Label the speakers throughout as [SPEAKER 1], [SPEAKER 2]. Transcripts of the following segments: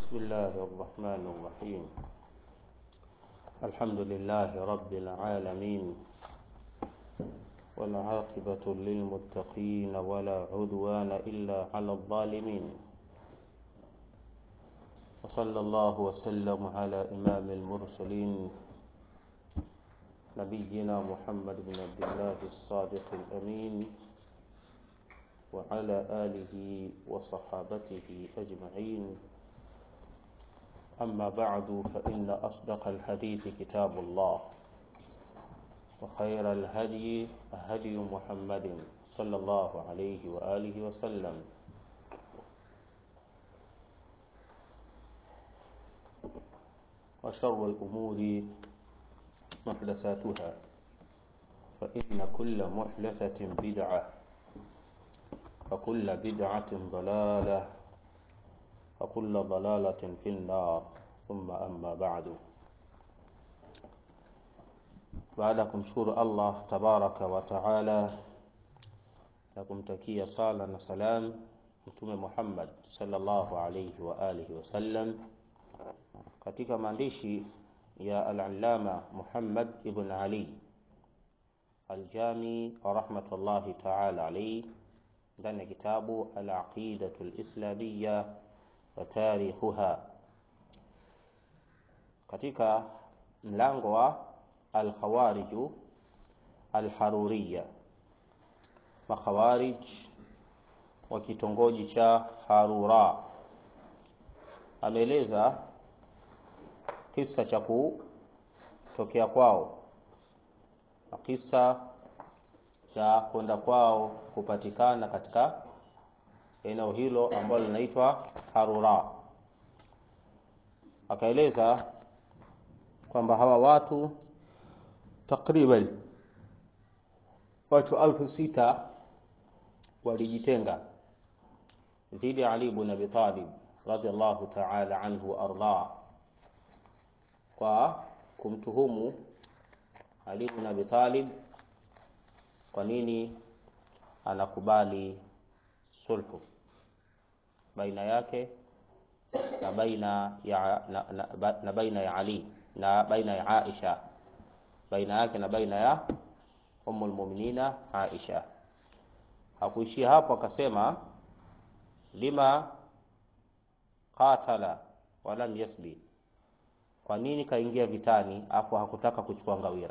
[SPEAKER 1] بسم الله الرحمن الرحيم الحمد لله رب العالمين والعاقبة للمتقين ولا عدوان إلا على الظالمين وصلى الله وسلم على إمام المرسلين نبينا محمد بن عبد الله الصادق الأمين وعلى آله وصحابته أجمعين أما بعد فإن أصدق الحديث كتاب الله وخير الهدي هدي محمد صلى الله عليه وآله وسلم وشر الأمور محدثاتها فإن كل محدثة بدعة وكل بدعة ضلالة وكل ضلالة في النار ثم أما بعد baada ya kumshukuru Allah tabaraka wa taala na kumtakia sala na salam Mtume Muhammad sallallahu alayhi wa alihi wasallam, katika maandishi ya al-Allama Muhammad ibn Ali al-Jami rahmatullahi taala alayhi ndani ya kitabu al-Aqidatu al-Islamiyya wa tarikhuha, katika mlango wa alkhawariju alharuriya, makhawarij wa kitongoji cha Harura. Ameeleza kisa cha kutokea kwao na kisa cha kwenda kwao kupatikana katika eneo hilo ambalo linaitwa Harura. Akaeleza kwamba hawa watu takriban watu alfu sita walijitenga dhidi ya Ali ibn Abi Talib radhiallahu ta'ala anhu arda, kwa kumtuhumu Ali ibn Abi Talib kwa nini anakubali sulhu baina yake na baina ya na, na, na baina ya Ali na baina ya Aisha baina yake na baina ya Ummul Muminina Aisha. Hakuishia hapo, akasema lima qatala wa lam yasbi, kwa nini kaingia vitani afu hakutaka kuchukua ngawira?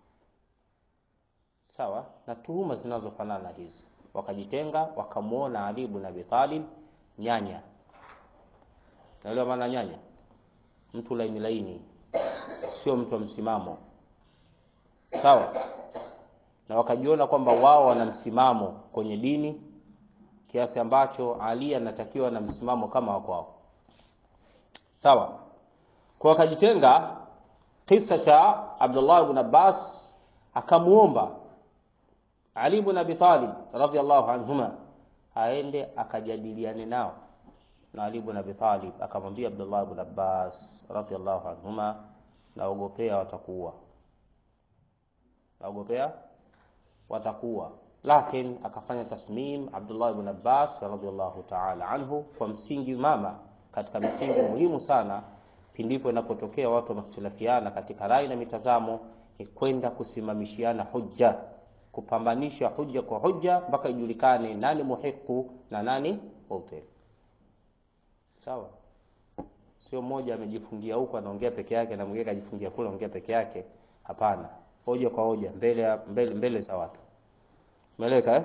[SPEAKER 1] Sawa na tuhuma zinazofanana hizi, wakajitenga wakamuona Ali ibn Abi Talib nyanya. Naelewa maana nyanya, mtu laini laini, sio mtu wa msimamo sawa na wakajiona kwamba wao wana msimamo kwenye dini kiasi ambacho Ali anatakiwa na msimamo kama wa kwao sawa kwa wakajitenga kisa cha Abdullah ibn Abbas akamuomba Ali ibn Abi Talib radhiallahu anhuma aende akajadiliane nao na Ali ibn Abi Talib akamwambia Abdullah ibn Abbas radhiallahu anhuma naogopea watakuwa naogopea watakuwa lakini akafanya tasmim Abdullah ibn Abbas radhiallahu ta'ala anhu kwa msingi mama katika misingi muhimu sana pindipo inapotokea watu wamehitilafiana katika rai na mitazamo ni kwenda kusimamishiana hujja kupambanisha hujja kwa hujja mpaka ijulikane nani muhiku na nani mubtil sawa sio mmoja amejifungia huko anaongea peke yake na mwingine kajifungia kule anaongea peke yake hapana hoja kwa hoja mbele mbele, mbele za watu umeeleka eh?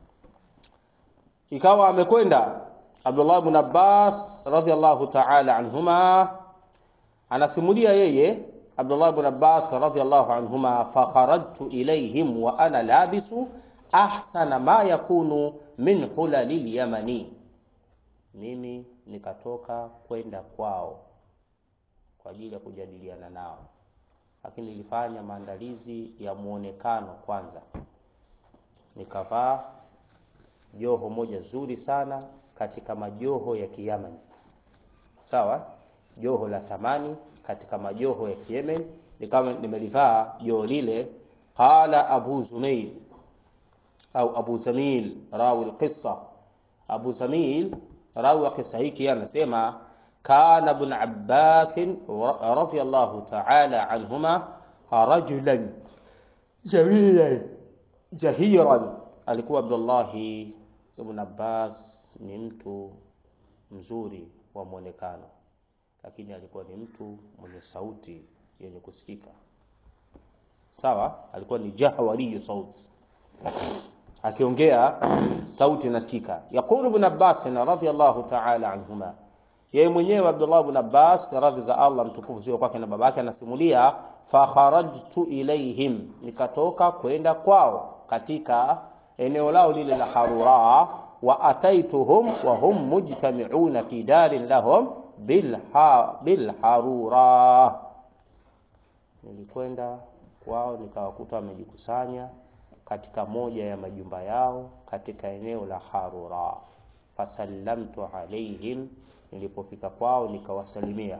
[SPEAKER 1] ikawa amekwenda Abdullah ibn Abbas radhiallahu ta'ala anhuma anasimulia yeye Abdullah ibn Abbas radhiallahu anhuma fa kharajtu ilayhim wa ana labisu ahsana ma yakunu min hulalil yamani mimi nikatoka kwenda kwao kwa ajili ya kujadiliana nao lakini nilifanya maandalizi ya muonekano kwanza, nikavaa joho moja zuri sana katika majoho ya Kiyamani, sawa, joho la thamani katika majoho ya Kiyemen, nikawa nimelivaa joho lile. Qala Abu Zumail au Abu Zamil rawi alqissa, Abu Zamil rawi wa kisa hiki anasema kana ibn Abbas radiyallahu ta'ala anhuma rajulan jawilan jahiran, alikuwa Abdullahi ibn Abbas ni mtu mzuri wa mwonekano, lakini alikuwa ni mtu mwenye sauti yenye kusikika. Sawa, alikuwa ni jahwariyu sauti, akiongea sauti nasikika. Yaqulu ibn Abbas radhiyallahu ta'ala anhuma, yeye mwenyewe Abdullah ibn Abbas radhi za Allah mtukufu sio kwake na babake, anasimulia fa kharajtu ilaihim, nikatoka kwenda kwao katika eneo lao lile la Harura, wa ataituhum wa hum mujtami'una fi darin lahum bilha bilharura, nilikwenda kwao nikawakuta wamejikusanya katika moja ya majumba yao katika eneo la Harura. Fasallamtu alaihim, nilipofika kwao nikawasalimia.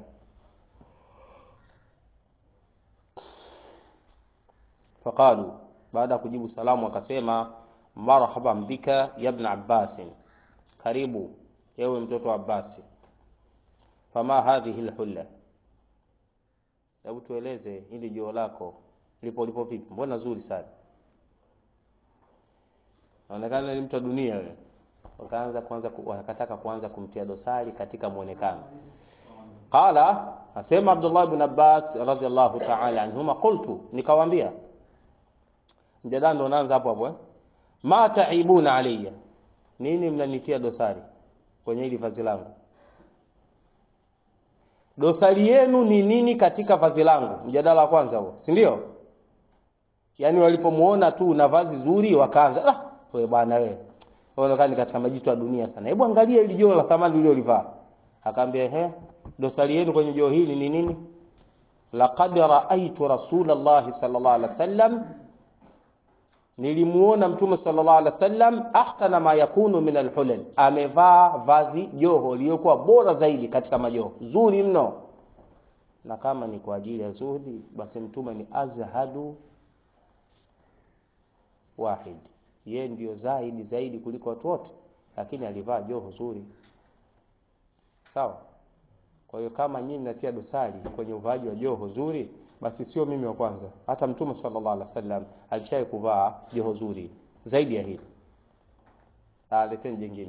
[SPEAKER 1] Faqalu, baada ya kujibu salamu akasema, marhaban bika ya ibn Abbas, karibu ewe mtoto wa Abbasi. Fama hadhihi alhulla, hebu tueleze hili joo lako lipo lipo vipi? Mbona zuri sana, naonekana ni mtu wa dunia wewe. Wakaanza kuanza wakataka kuanza kumtia dosari katika muonekano. Qala, asema Abdullah ibn Abbas radhiyallahu ta'ala anhuma, qultu, nikawaambia. Mjadala ndo unaanza hapo hapo eh, ma taibuna alayya, nini mnanitia dosari kwenye hili vazi langu? Dosari yenu ni nini katika vazi langu? Mjadala wa kwanza huo, si ndio? Yaani walipomuona tu na vazi zuri wakaanza ah, wewe bwana wewe unaonekana katika majitu ya dunia sana. Hebu angalia hili joo la thamani uliolivaa. Akaambia ehe, dosari yenu kwenye joo hili ni nini? Laqad raaitu Rasulullah sallallahu alaihi wasallam, nilimuona Mtume sallallahu alaihi wasallam ahsana ma yakunu min alhulal, amevaa vazi joho lililokuwa bora zaidi katika majoho, zuri mno. Na kama ni kwa ajili ya zuhudi, basi Mtume ni azhadu wahid ye ndio zaidi zaidi kuliko watu wote, lakini alivaa joho zuri. Sawa. Kwa hiyo kama nyinyi mnatia dosari kwenye uvaaji wa joho zuri, basi sio mimi wa kwanza. Hata Mtume sallallahu alaihi wasallam alishawahi kuvaa joho zuri zaidi ya hili. Leteni jingine.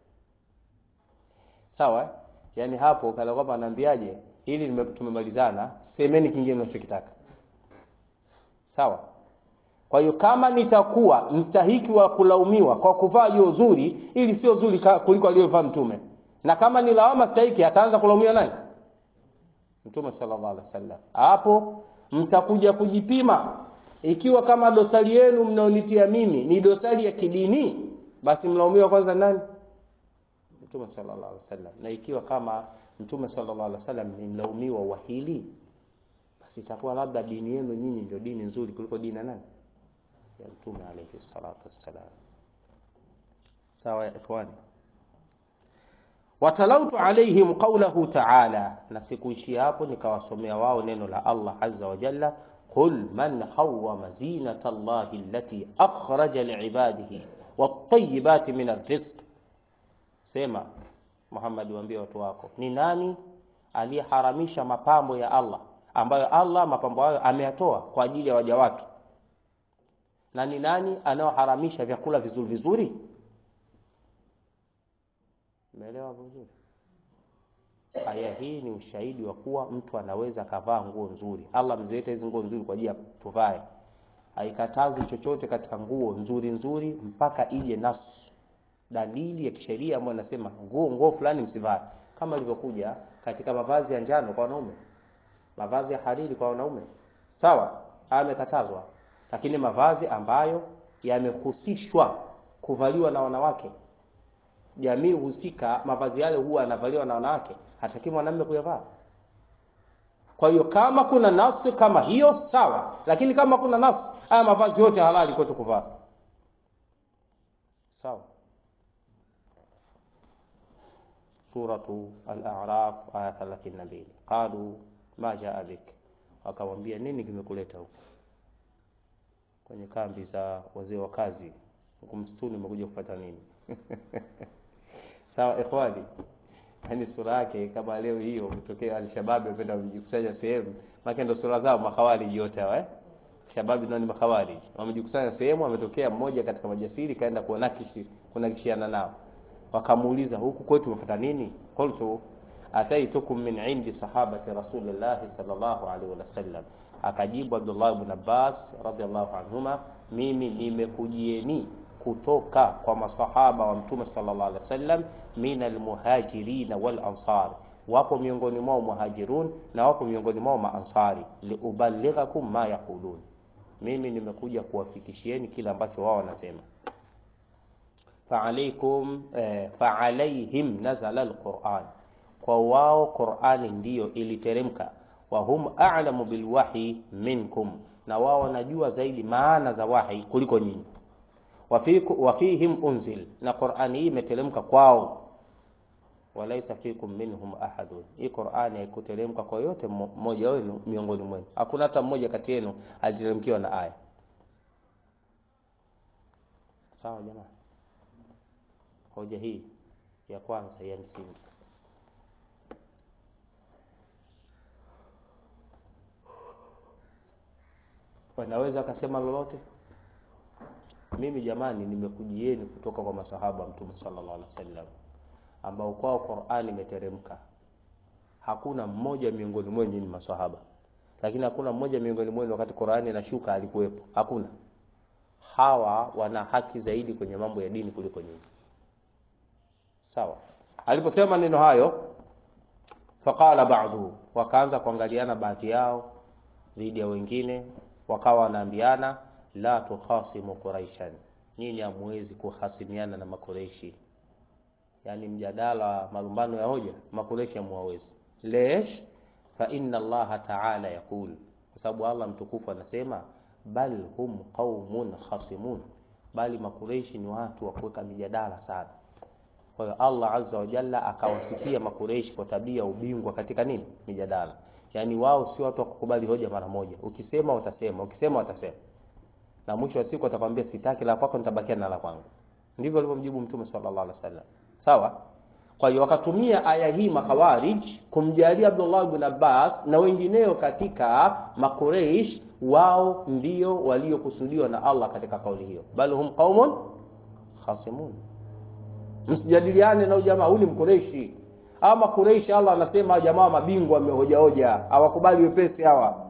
[SPEAKER 1] Sawa. Yaani hapo kana kwamba anaambiaje, hili tumemalizana, semeni kingine mnachokitaka. Sawa. Kwa hiyo kama nitakuwa mstahiki wa kulaumiwa kwa kuvaa joho zuri, ili sio zuri kuliko aliyovaa Mtume, na kama ni lawama stahiki, ataanza kulaumiwa nani? Mtume sallallahu alaihi wasallam. Hapo mtakuja kujipima, ikiwa kama dosari yenu mnaonitia mimi ni dosari ya kidini, basi mlaumiwa kwanza nani? Mtume sallallahu alaihi wasallam. Na ikiwa kama Mtume sallallahu alaihi wasallam ni mlaumiwa wa hili, basi itakuwa labda dini yenu nyinyi ndio dini nzuri kuliko dini ya nani? ya Mtume alayhi salatu wassalam. Sawa ya ikhwani, watalautu alaihim qawlahu ta'ala, na sikuishia hapo, nikawasomea wao neno la Allah azza wa jalla, qul man hawwama zinata Allahi allati akhraja liibadihi wat-tayyibati min ar-rizq, sema Muhammad, waambie watu wako, ni nani aliyeharamisha mapambo ya Allah ambayo Allah mapambo hayo ameyatoa kwa ajili ya waja wake na ni nani anaoharamisha vyakula vizuri vizuri? Umeelewa vizuri? Aya hii ni ushahidi wa kuwa mtu anaweza kavaa nguo nzuri. Allah mzileta hizi nguo nzuri kwa ajili ya tuvae, haikatazi chochote katika nguo nzuri nzuri mpaka ije nasu, dalili ya kisheria ambayo inasema nguo nguo fulani msivae, kama ilivyokuja katika mavazi ya njano kwa wanaume, mavazi ya hariri kwa wanaume. Sawa, haya yamekatazwa lakini mavazi ambayo yamehusishwa kuvaliwa na wanawake, jamii husika, mavazi yale huwa yanavaliwa na wanawake, hataki mwanamume kuyavaa. Kwa hiyo kama kuna nafsi kama hiyo sawa, lakini kama kuna nafsi, haya mavazi yote halali kwetu kuvaa. Sawa. Suratu Al-A'raf aya 32, qalu ma jaa bik, wakamwambia nini kimekuleta huku kwenye kambi za wazee wa kazi huko msituni, umekuja kufuata nini? Sawa ikhwani, yani sura yake kama leo hiyo umetokea Alshabab wapenda kujikusanya sehemu, maana ndio sura zao makhawariji yote hawa eh. Shababi ndio ni makhawariji. Wamejikusanya sehemu, ametokea mmoja katika majasiri kaenda kuonakishi kunakishiana nao. Wakamuuliza huku kwetu umefuata nini? Qultu ataitukum min indi sahabati Rasulillah sallallahu alaihi wasallam. Akajibu Abdullah ibn Abbas radhiallahu anhuma, mimi nimekujieni kutoka kwa masahaba wa Mtume sallallahu alaihi wasallam min almuhajirin wal ansar, wapo miongoni mwao muhajirun na wapo miongoni mwao maansari, liuballighakum ma yaqulun, mimi nimekuja kuwafikishieni kile ambacho wao wanasema. Faalaikum eh, faalaihim nazala alquran, kwa wao Qurani ndiyo iliteremka. Wa hum a'lamu bilwahyi minkum, na wao wanajua zaidi maana za wahi kuliko nyinyi wa fihim unzil, na Qur'ani hii imeteremka kwao. Walaisa fikum minhum ahadun, hii Qur'ani haikuteremka kwa yote mmoja wenu miongoni mwenu, hakuna hata mmoja kati yenu aliteremkiwa na aya. Sawa jamaa, hoja hii ya kwanza ya msingi. Wanaweza akasema lolote mimi jamani, nimekujieni kutoka kwa masahaba Mtume sallallahu alaihi wasallam ambao kwao Qur'ani imeteremka. Hakuna mmoja miongoni mwenu ni masahaba, lakini hakuna mmoja miongoni mwenu wakati Qur'ani inashuka alikuwepo. Hakuna. Hawa wana haki zaidi kwenye mambo ya dini kuliko nyinyi. Sawa. Aliposema maneno hayo, faqala ba'du, wakaanza kuangaliana baadhi yao dhidi ya wengine, wakawa wanaambiana la tukhasimu quraishan, nyinyi hamwezi kuhasimiana na makureishi. Yani mjadala malumbano ya hoja makureishi hamwawezi. Lesh fa inna Allaha ta'ala yaqul, kwa sababu Allah mtukufu anasema bal hum qaumun khasimun, bali makureishi ni watu wa kuweka mijadala sana. Kwa hiyo Allah azza wa jalla akawasifia makureishi kwa tabia ubingwa katika nini? Mijadala. Yani wao si watu wa kukubali hoja mara moja, ukisema watasema, ukisema watasema na mwisho wa siku atakwambia sitaki la kwako, nitabakia na la kwangu. Ndivyo alivyomjibu Mtume sallallahu alaihi wasallam. Sawa. Kwa hiyo wakatumia aya hii makhawarij kumjalia Abdullah ibn Abbas na wengineo katika makureish, wao ndio waliokusudiwa na Allah katika kauli hiyo, bal hum qaumun khasimun. Msijadiliane na jamaa huyu mkureishi ama makureishi. Allah anasema jamaa mabingwa wamehoja hoja, hawakubali wepesi hawa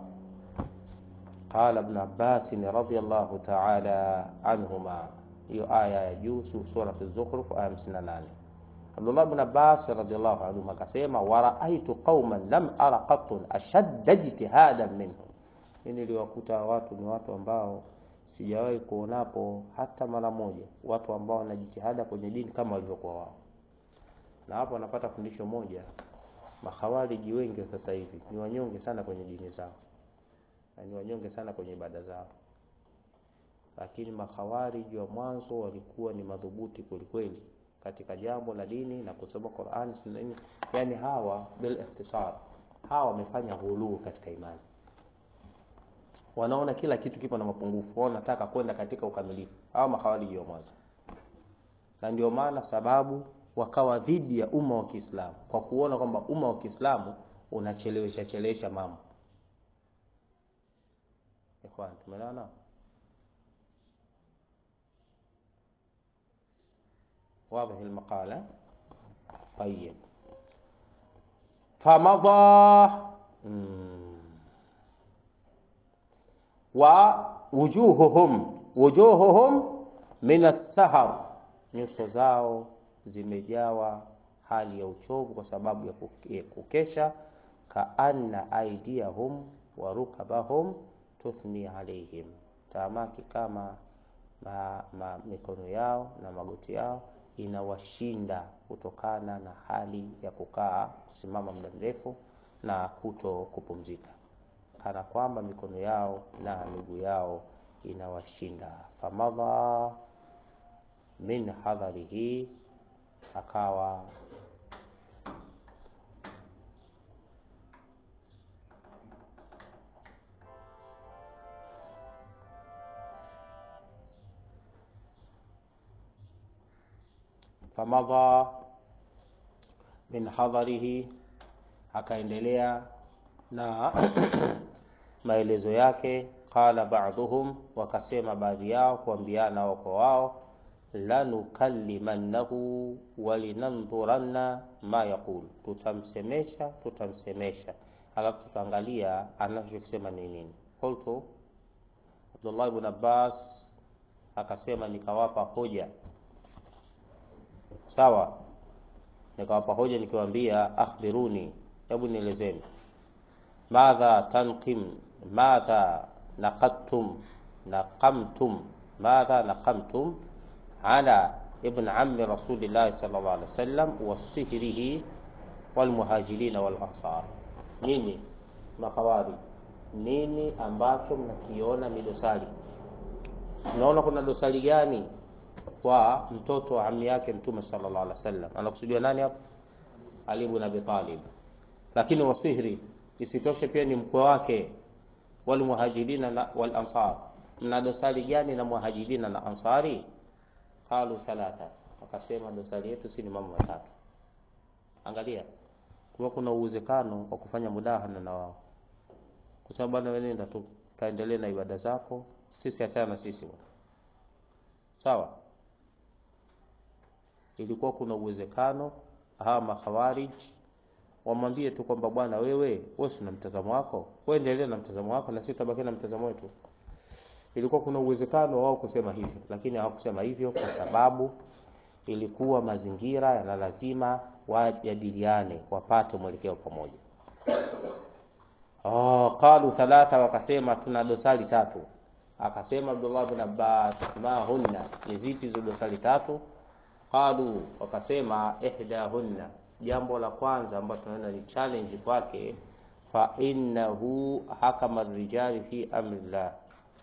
[SPEAKER 1] Qala Ibn Abbas radhiyallahu ta'ala anhuma, hiyo aya ya juu sura Az-Zukhruf aya 58. Abdullah ibn Abbas radhiyallahu anhu akasema, wa ra'aytu qauman lam ara qattun ashadda ijtihadan minhum, mimi niliwakuta watu ni watu ambao sijawahi kuonapo hata mara moja, watu ambao wanajitihada kwenye dini kama walivyokuwa wao. Na hapo wanapata fundisho moja, makhawariji wengi sasa hivi ni wanyonge sana kwenye dini zao na ni wanyonge sana kwenye ibada zao, lakini makhawariji wa mwanzo walikuwa ni madhubuti kwelikweli katika jambo la dini na kusoma Qur'an. Yani hawa bil ikhtisar, hawa wamefanya ghuluu katika imani, wanaona kila kitu kipo na mapungufu, wao wanataka kwenda katika ukamilifu, hawa makhawariji wa mwanzo. Na ndio maana sababu wakawa dhidi ya umma wa Kiislamu kwa kuona kwamba umma wa Kiislamu unachelewesha chelewesha mambo Ikhwan, tumeelewana? واضح المقالة طيب فمضى ووجوههم وجوههم من السهر nyuso zao zimejawa hali ya uchovu kwa sababu ya kukesha kaanna aidiyahum wa rukabahum tuthni alaihim, taamaki kama ma, ma, mikono yao na magoti yao inawashinda kutokana na hali ya kukaa kusimama muda mrefu na kuto kupumzika, kana kwamba mikono yao na miguu yao inawashinda. Famadha min hadharihi, akawa famadha min hadharihi akaendelea na maelezo yake qala ba'dhum wakasema baadhi yao kuambiana wao kwa wao lanukallimannahu walinandhuranna ma yaqul tutamsemesha tutamsemesha alafu tutaangalia anachokisema ni nini qultu Abdullah ibn Abbas akasema nikawapa hoja sawa nikawapa hoja nikiwaambia akhbiruni hebu nielezeni madha tanqim madha naqadtum naqamtum madha naqamtum ala ibn ammi rasulillah sallallahu alaihi wasallam wa sihrihi wal muhajirin wal ansar nini makawari nini ambacho mnakiona ni dosari tunaona kuna dosari gani kwa mtoto wa ammi yake mtume sallallahu alaihi wasallam anakusudiwa nani hapo ali ibn abi talib lakini wasihri isitoshe pia ni mkwe wake wal muhajirina na wal ansar mna dosari gani na muhajirina na ansari qalu thalatha wakasema dosari yetu si ni mambo matatu angalia kwa kuna uwezekano wa kufanya mudahana na wao kwa sababu bwana wewe nenda tu kaendelee na ibada zako sisi achana na sisi sawa ilikuwa kuna uwezekano hawa makhawarij wamwambie tu kwamba bwana wewe wewe una mtazamo wako wewe endelea na mtazamo wako na sisi tutabaki na mtazamo wetu ilikuwa kuna uwezekano wao kusema hivyo lakini hawakusema hivyo kwa sababu ilikuwa mazingira yana lazima wajadiliane wapate mwelekeo pamoja oh qalu thalatha wakasema tuna dosari tatu akasema Abdullah bin Abbas ma hunna ni zipi hizo dosari tatu qalu wakasema ihdahunna jambo la kwanza ambalo tunaona ni challenge kwake fa innahu hakama rijali fi amrillah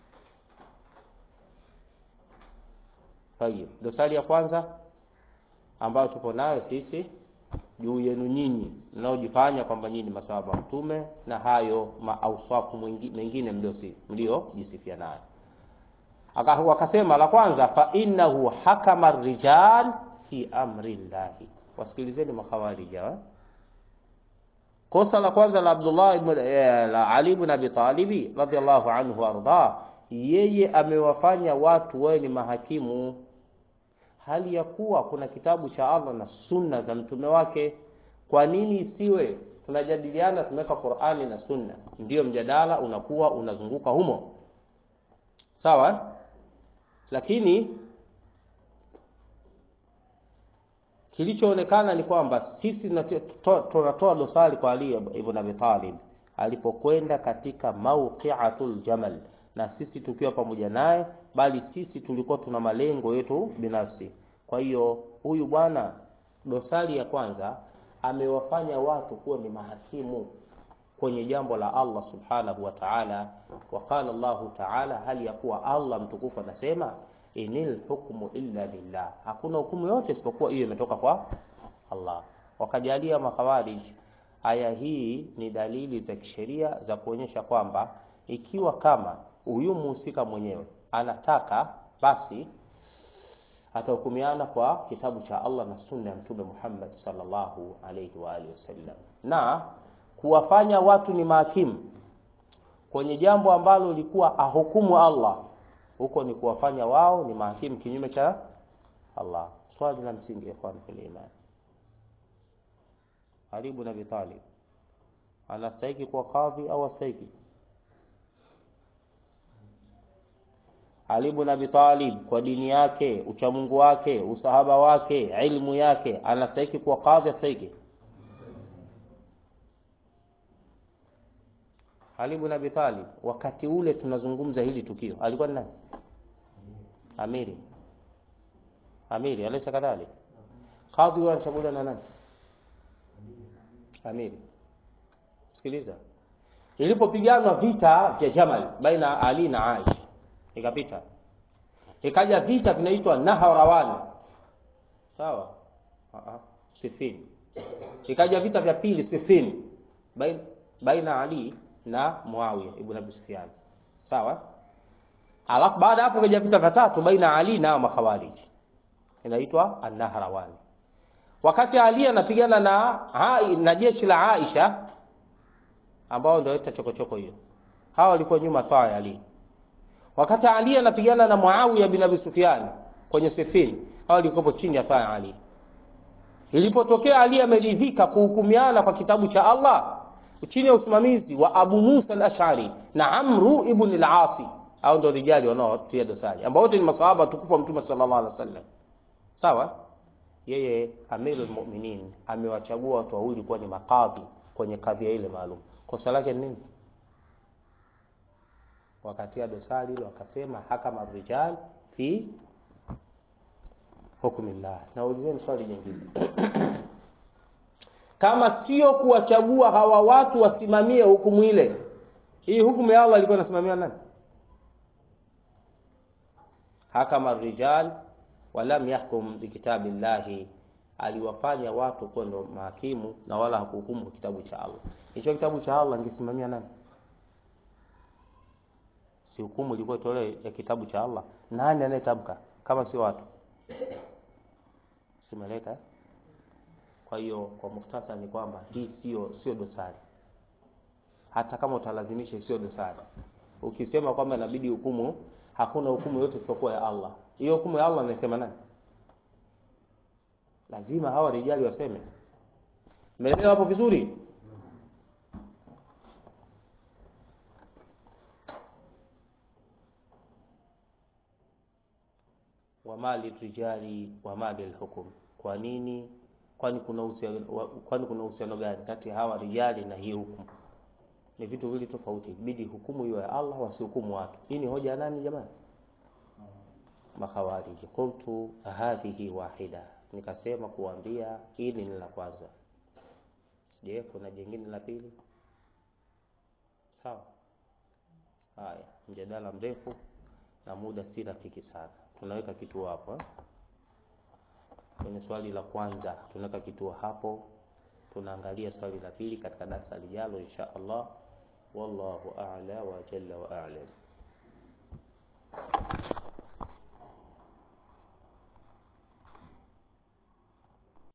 [SPEAKER 1] Tayib. Dosari ya kwanza ambayo tupo nayo sisi juu yenu nyinyi mnaojifanya kwamba nyinyi masahaba wa mtume na hayo maausafu mengine mliojisifia nayo. Wakasema la kwanza fa innahu hakama rijal fi amri llahi. Wasikilizeni makhawarija. Kosa la kwanza la Abdullah ibn la Ali ibn Abi Talib radhiyallahu anhu arda, yeye amewafanya watu wawe ni mahakimu hali ya kuwa kuna kitabu cha Allah na sunna za mtume wake. Kwa nini isiwe tunajadiliana, tumeweka Qur'ani na sunna, ndiyo mjadala unakuwa unazunguka humo, sawa. Lakini kilichoonekana ni kwamba sisi tunatoa dosari kwa Ali ibn Abi Talib alipokwenda katika mawqi'atul jamal, na sisi tukiwa pamoja naye bali sisi tulikuwa tuna malengo yetu binafsi. Kwa hiyo huyu bwana, dosari ya kwanza amewafanya watu kuwa ni mahakimu kwenye jambo la Allah subhanahu wa ta'ala. Wa qala Allahu ta'ala, hali ya kuwa Allah mtukufu anasema inil hukmu illa lillah, hakuna hukumu yote isipokuwa hiyo imetoka kwa Allah. Wakajalia makhawarij aya hii ni dalili za kisheria za kuonyesha kwamba ikiwa kama huyu muhusika mwenyewe anataka basi atahukumiana kwa kitabu cha Allah na sunna ya Mtume Muhammad sallallahu alayhi wa alihi wasallam, na kuwafanya watu ni mahakimu kwenye jambo ambalo lilikuwa ahukumu Allah, huko ni kuwafanya wao ni mahakimu kinyume cha Allah. Swali la msingi ikhwan fil iman, Ali ibn Abi Talib anastahili kuwa kadhi au astahili? Ali ibn Abi Talib kwa dini yake, uchamungu wake, usahaba wake, ilmu yake, anastahili kuwa kadhi astahili? Ali ibn Abi Talib wakati ule tunazungumza hili tukio alikuwa ni nani? Amiri. Amiri alaysa kadhalik? Kadhi huwa anachaguliwa na nani? Amiri. Sikiliza. Ilipopiganwa vita vya Jamal baina Ali na Aisha ikapita ikaja vita vinaitwa Naharawan sawa uh-huh. Sifin ikaja vita vya pili Sifin baina, baina Ali na Muawiya ibn Abi Sufyan sawa alafu baada hapo kaja vita vya tatu baina Ali na makhawarij inaitwa An-Nahrawan wakati Ali anapigana na na jeshi la Aisha ambao ndio ita chokochoko hiyo, hawa walikuwa nyuma taa ya Ali. Wakati Ali anapigana na Muawiya bin Abi Sufyan kwenye Siffin, hawa walikuwa chini ya taa ya Ali. Ilipotokea Ali ameridhika kuhukumiana kwa kitabu cha Allah chini ya usimamizi wa Abu Musa al-Ash'ari na Amru ibn al-Asi, hao ndio rijali wanaotia dosari, ambao wote ni maswahaba tukufu wa Mtume sallallahu alaihi wasallam. Sawa? Yeye Amirul Mu'minin amewachagua watu wawili kuwa ni makadhi kwenye kadhia ile maalum. Kosa lake ni nini? Wakatia dosari ile wakasema hakama rijal fi hukmillah. Na ulizeni swali jingine kama sio kuwachagua hawa watu wasimamie hukumu ile, hii hukumu ya Allah ilikuwa inasimamiwa nani? Hakama rijal walam yahkum bikitabillahi, aliwafanya watu kuwa ndo mahakimu na wala hakuhukumu kwa kitabu cha Allah. Hicho kitabu cha Allah ingesimamia nani? Si hukumu ilikuwa itolewe ya kitabu cha Allah. Nani anayetamka kama sio watu? Simeleka eh? Kwa hiyo kwa mukhtasari ni kwamba hii sio sio dosari, hata kama utalazimisha sio dosari. Ukisema kwamba inabidi hukumu, hakuna hukumu yote isipokuwa ya Allah. Hiyo hukumu ya Allah anasema nani? Lazima hawa rijali waseme. Umeelewa hapo vizuri? wa mali rijali wa mali alhukum. Kwa nini kwani kuna uhusiano kwani kuna uhusiano gani kati ya hawa rijali na hii hukumu? Ni vitu viwili tofauti. Ibidi hukumu hiyo ya Allah, wasihukumu watu. Hii ni hoja ya nani jamani? Makhawariji. Qultu hadhihi wahida, nikasema kuambia hili ni la kwanza. Je, kuna jingine la pili? Sawa. Haya, mjadala mrefu na muda si rafiki sana, tunaweka kituo hapo eh? Kwenye swali la kwanza tunaweka kituo hapo, tunaangalia swali la pili katika darasa lijalo insha Allah. Wallahu a'la wa jalla wa a'lam.